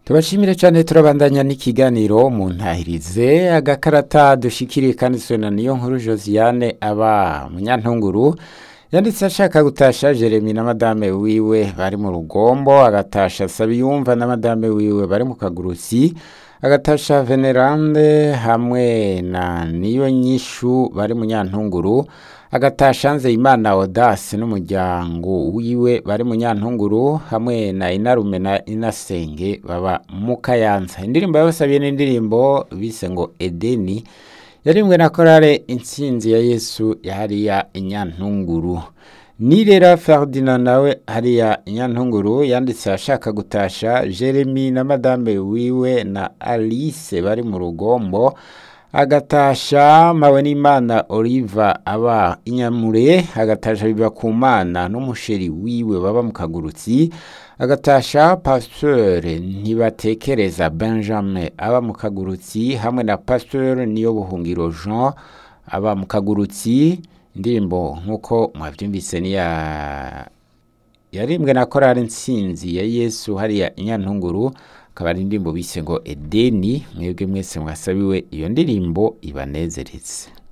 tubashimire cyane turabandanya n'ikiganiro mu ntahirize agakarata dushikiriye kandi sona niyo nkuru josiane aba munyantunguru yanditse ashaka gutasha jeremy na madame wiwe bari mu rugombo agatasha sabiyumva na madame wiwe bari mu kagurutsi agatasha venerande hamwe na niyo nyishu bari mu nyantunguru agatasha nzeyimana odasi n'umuryango wiwe bari mu nyantunguru hamwe na inarume na inasenge baba mu kayanza indirimbo yabasabiye n'indirimbo bise ngo edeni yarimwe na korale intsinzi ya yesu yahariya inyantunguru nirera ferdinand nawe hariya inyantunguru yanditse ashaka gutasha jeremy na madame wiwe na alice bari mu rugombo agatasha mawe n'imana oliva aba inyamure agatasha biba ku mana n'umusheri wiwe baba mu kagurutsi agatasha pasteur ntibatekereza benjamin aba mu kagurutsi hamwe na pasteur niyo buhungiro jean aba mu kagurutsi indirimbo nk'uko mwabyumvise niya yarimbwe na korali nsinzi ya yesu hariya inyantunguru akaba ari indirimbo bise ngo edeni mwebwe mwese mwasabiwe iyo ndirimbo ibanezeretse